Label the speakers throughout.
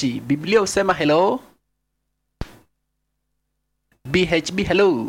Speaker 1: Orabachi. Biblia husema hello. BHB hello.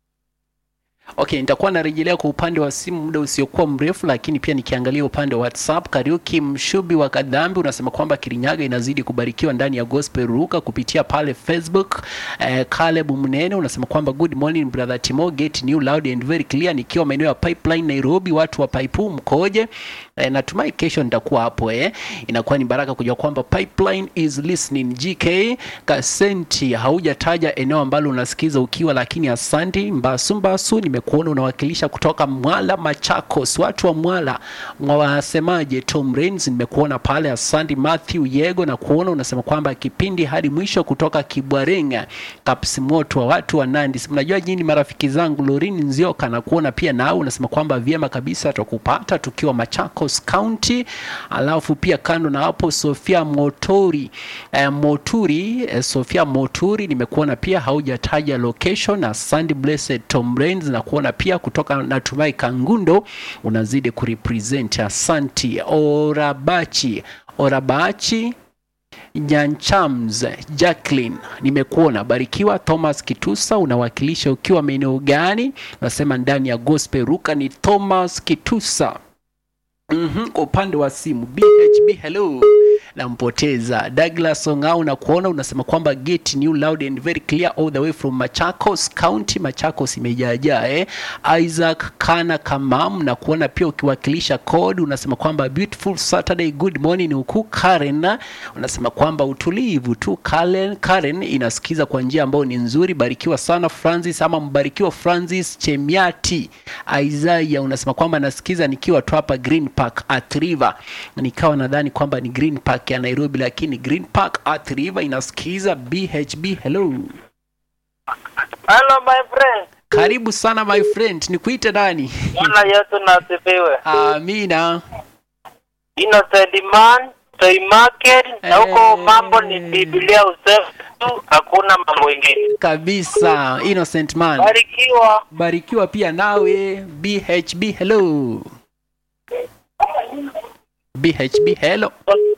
Speaker 1: Okay, nitakuwa narejelea kwa upande wa simu muda usiokuwa mrefu, lakini pia nikiangalia upande wa WhatsApp. Kariuki Mshubi wa Kadhambi unasema kwamba Kirinyaga inazidi kubarikiwa ndani ya Gospel Ruka kupitia pale Facebook. Eh, Caleb Mnene unasema kwamba good morning brother Timo, get new loud and very clear, nikiwa maeneo ya Pipeline Nairobi. Watu wa Paipu mkoje? Eh, natumai kesho nitakuwa hapo eh. Inakuwa ni baraka kujua kwamba Pipeline is listening. GK Kasenti, haujataja eneo ambalo unasikiza ukiwa, lakini asanti. Mbasu Mbasu, nimekuona unawakilisha kutoka Mwala Machakos. Watu wa Mwala mwasemaje? Tom Rains, nimekuona pale, asanti. Matthew Yego na kuona unasema kwamba kipindi hadi mwisho kutoka Kibwarenga Kapsimoto wa watu wa Nandi. Si Mnajua jini marafiki zangu Lorin Nzioka na kuona pia nao unasema kwamba vyema kabisa tukupata tukiwa Machakos County. Alafu pia kando na hapo Sofia Motori eh, Moturi eh, Sofia Moturi nimekuona pia haujataja location na Sunday Blessed Tom Rains na kuona pia kutoka natumai Kangundo unazidi kurepresent. Asanti Orabachi Orabachi Nyanchams Jacqueline, nimekuona. Barikiwa Thomas Kitusa, unawakilisha ukiwa maeneo gani? Unasema ndani ya Gospel Ruka ni Thomas Kitusa. Mhm, kwa upande wa simu BHB hello nampoteza Douglas Ongao na kuona unasema kwamba get new loud and very clear all the way from Machakos County. Machakos imejaajaa eh. Isaac Kana Kamam na kuona pia ukiwakilisha code unasema kwamba beautiful Saturday good morning huku Karen unasema kwamba utulivu tu Karen, Karen inasikiza kwa njia ambayo ni nzuri. Barikiwa sana Francis ama mbarikiwa Francis Chemiati. Isaiah unasema kwamba nasikiza nikiwa tu hapa Green Park at River. Nikawa nadhani kwamba ni Green Park ya Nairobi, lakini Green Park at River inasikiza BHB. Hello,
Speaker 2: Hello my friend.
Speaker 1: karibu sana my friend, nikuite nani?
Speaker 2: Bwana Yesu na asifiwe.
Speaker 1: Amina.
Speaker 2: Innocent man, Toy market na huko
Speaker 1: Eh.
Speaker 2: mambo ni Biblia usefu tu, hakuna mambo mengine.
Speaker 1: Kabisa, innocent man.
Speaker 2: Barikiwa.
Speaker 1: Barikiwa pia nawe BHB. Hello, BHB. Hello,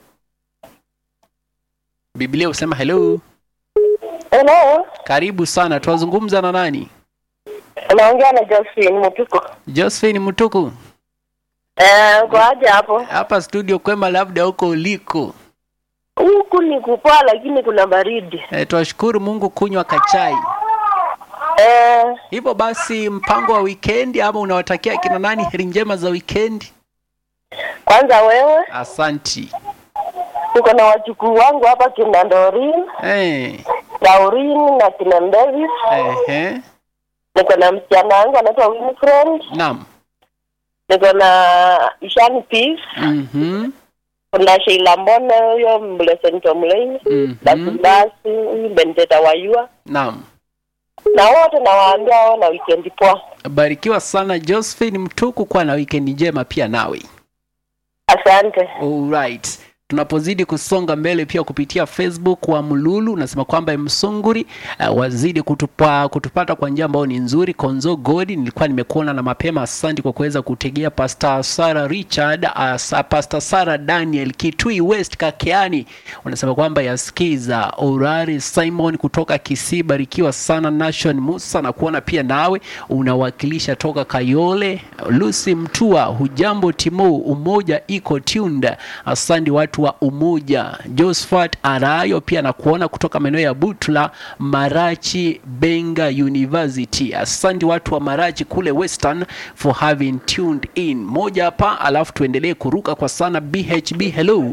Speaker 1: Biblia husema hello.
Speaker 3: Hello,
Speaker 1: Karibu sana, twazungumza na nani?
Speaker 3: unaongea na Josephine Mutuko.
Speaker 1: Josephine Mutuku
Speaker 3: Eh, uko aje hapo?
Speaker 1: hapa studio kwema, labda huko uliko.
Speaker 3: Huku ni kupoa lakini kuna baridi.
Speaker 1: E, twashukuru Mungu kunywa kachai.
Speaker 3: Eh,
Speaker 1: Hivyo basi, mpango wa wikendi ama unawatakia kina nani heri njema za wikendi?
Speaker 3: kwanza wewe,
Speaker 1: Asanti.
Speaker 3: tuko na wajukuu wangu hapa kina Dorin,
Speaker 1: Eh,
Speaker 3: Laurin na kina Davis.
Speaker 1: ehe,
Speaker 3: Niko na msichana wangu anaitwa Winfred.
Speaker 1: naam.
Speaker 3: Niko na Ishani Peace.
Speaker 1: Mhm,
Speaker 3: Kuna Sheila Mbone huyo Blessed Tomlin. Basi
Speaker 1: mhm,
Speaker 3: basi huyu Bendeta Wayua.
Speaker 1: naam.
Speaker 3: Na wote nawaambia wao na weekend poa.
Speaker 1: Barikiwa sana Josephine Mtuku, kuwa na wikendi njema pia nawe.
Speaker 3: Asante.
Speaker 1: Alright. Tunapozidi kusonga mbele pia kupitia Facebook wa Mlulu unasema kwamba Msunguri uh, wazidi kutupa, kutupata kwa njia ambayo ni nzuri. Konzo Godi nilikuwa nimekuona na mapema, asante kwa kuweza kutegea. Pastor Sarah Richard, uh, sa, Pastor Sarah Daniel Kitui West Kakeani unasema kwamba yasikiza. Orari Simon kutoka Kisii, barikiwa sana. Nation Musa na kuona pia nawe unawakilisha toka Kayole. Lucy Mtua, hujambo Timo, umoja iko tunda. Asante watu wa Umoja. Josephat Arayo pia na kuona kutoka maeneo ya Butula, Marachi Benga University. Asante watu wa Marachi kule Western for having tuned in. Moja hapa alafu tuendelee kuruka kwa sana. BHB hello.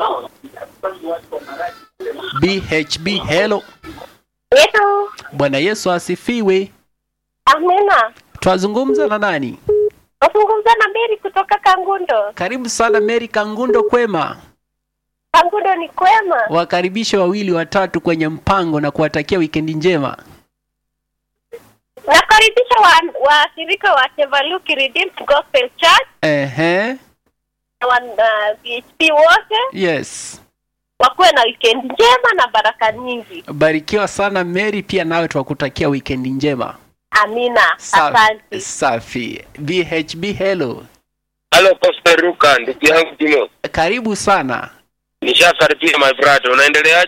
Speaker 1: BHB hello.
Speaker 3: Yesu.
Speaker 1: Bwana Yesu asifiwe.
Speaker 3: Amina.
Speaker 1: Twazungumza na nani?
Speaker 3: Nazungumza na Mary kutoka Kangundo.
Speaker 1: Karibu sana Mary Kangundo, kwema.
Speaker 3: Kangundo ni kwema.
Speaker 1: Wakaribishe wawili watatu kwenye mpango na kuwatakia wikendi njema.
Speaker 3: Nakaribisha wa- washirika wa Chevaluki Redeemed Gospel Church
Speaker 1: Ehe,
Speaker 3: na wa uh, PHP wote
Speaker 1: yes.
Speaker 3: wakuwe na weekend njema na baraka nyingi.
Speaker 1: Barikiwa sana Mary, pia nawe twakutakia wikendi njema.
Speaker 3: Amina.
Speaker 1: Sa-
Speaker 3: Asante.
Speaker 1: Safi. BHB hello.
Speaker 2: Halo Pastor Ruka, ndugu yangu Timo.
Speaker 1: Karibu sana.
Speaker 2: Nishakaribia my brother. Unaendelea